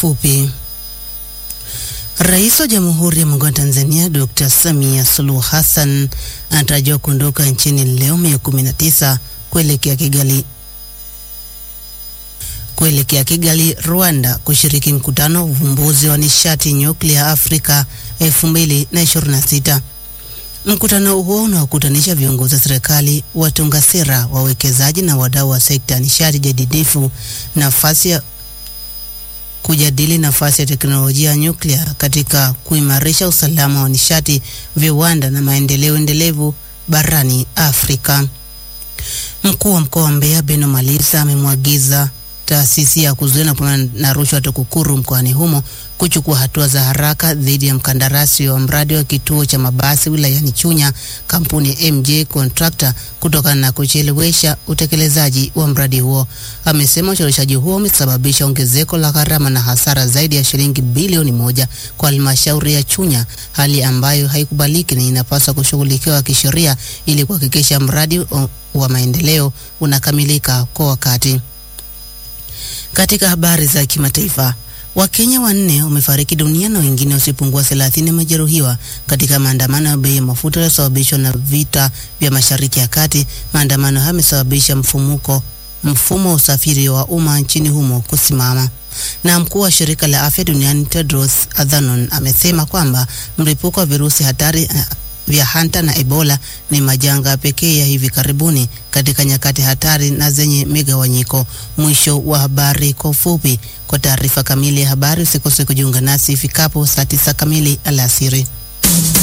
fupi. Rais wa Jamhuri ya Muungano wa Tanzania Dr. Samia Suluhu Hassan anatarajiwa kuondoka nchini leo Mei 19 kuelekea Kigali kuelekea Kigali, Rwanda kushiriki mkutano wa uvumbuzi wa nishati nyuklia Afrika 2026. Mkutano huo unaokutanisha viongozi wa serikali, watunga sera, wawekezaji na wadau wa sekta ya nishati jadidifu nafasi ya kujadili nafasi ya teknolojia ya nyuklia katika kuimarisha usalama wa nishati, viwanda na maendeleo endelevu barani Afrika. Mkuu wa mkoa wa Mbeya Beno Malisa amemwagiza taasisi ya kuzuia na kupambana na rushwa TAKUKURU mkoani humo kuchukua hatua za haraka dhidi ya mkandarasi wa mradi wa kituo cha mabasi wilayani Chunya, kampuni ya MJ Contractor kutokana na kuchelewesha utekelezaji wa mradi huo. Amesema ucheleweshaji huo umesababisha ongezeko la gharama na hasara zaidi ya shilingi bilioni moja kwa halmashauri ya Chunya, hali ambayo haikubaliki na inapaswa kushughulikiwa kisheria ili kuhakikisha mradi wa maendeleo unakamilika kwa wakati. Katika habari za kimataifa, Wakenya wanne wamefariki dunia na wengine wasiopungua 30 wamejeruhiwa katika maandamano ya bei ya mafuta yaliyosababishwa na vita vya Mashariki ya Kati. Maandamano hayo yamesababisha mfumuko mfumo wa usafiri wa umma nchini humo kusimama. Na mkuu wa shirika la afya duniani Tedros Adhanom amesema kwamba mlipuko wa virusi hatari vya Hanta na Ebola ni majanga pekee ya hivi karibuni katika nyakati hatari na zenye migawanyiko. Mwisho wa habari kwa ufupi. Kwa taarifa kamili ya habari usikose kujiunga nasi ifikapo saa tisa kamili alasiri.